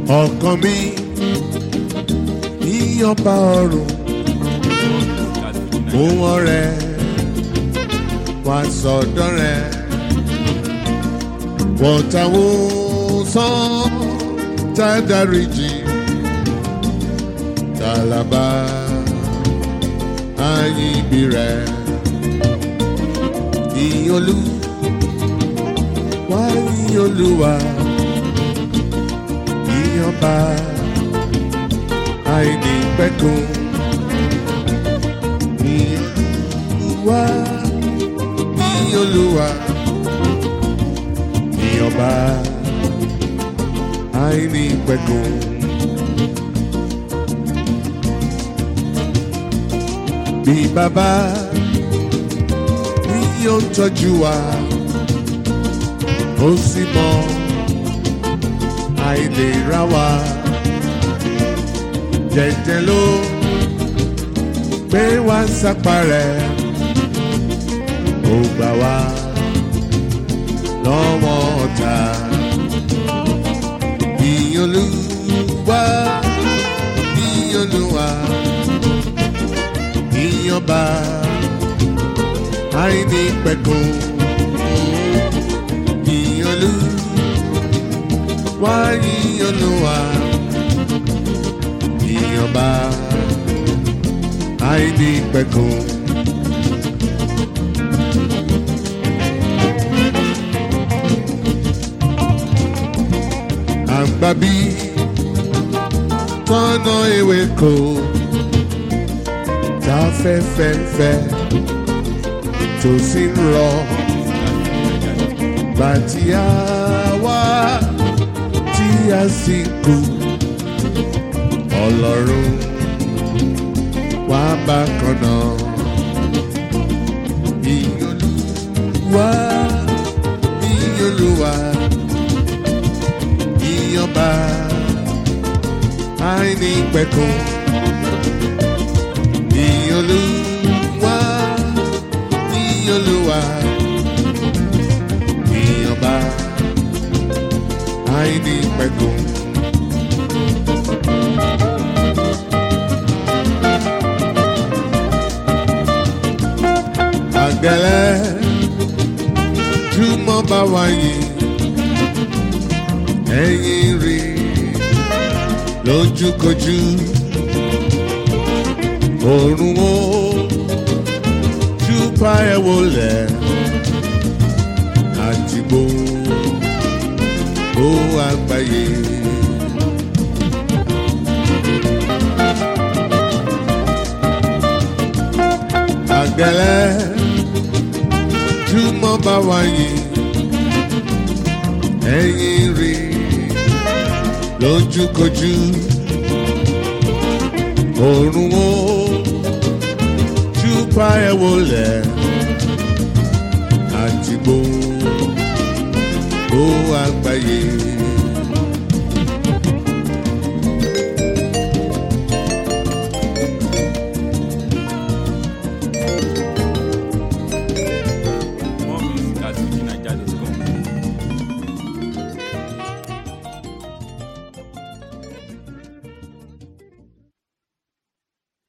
ọkàn mi ìyọba ọrùn òun ọrẹ wá sọdọ rẹ wọtàwó sàn tàdáríjì tàlàbà àyìnbí rẹ ìyọlú wá ìyọlúwa ìyọba àìnípẹ̀kun ìyọlúwa ìyọlúwa ìyọba àìnípẹ̀kun. Bí bàbá ní yóò tọ́jú wa, ó sì mọ àìlera wa. Jẹ̀jẹ̀ ló gbé wá sápá rẹ̀, ó gbà wá lọ́wọ́ ọ̀tá. Ìyọlúwa, ìyọlúwa, ìyọba, àìní pẹ̀kun. Ìyọlúwa, ìyọlúwa, ìyọba, àìní pẹ̀kun. àgbàbí tọ́nà ewé kò tá fẹ́fẹ́fẹ́ tó sì ń rọ bàtí a wá tí a sì kú ọlọ́run wá bá kan náà ìyọlúwa ìyọlúwa ìyọba àìní pẹ̀kun ìyọlúwa ìyọlúwa ìyọba àìní pẹ̀kun. àgbẹ̀lẹ̀ túmọ̀ bá wáyé ẹ̀yìn rí lójúkojú òrùn ó júbà ẹ̀ wọlé àti gbogbo àgbáyé. àgbẹ̀lẹ̀ túmọ̀ bá wáyé ẹ̀yìn rí lójúkojú òrùn ó júbà ẹ̀ wọlé àti gbogbo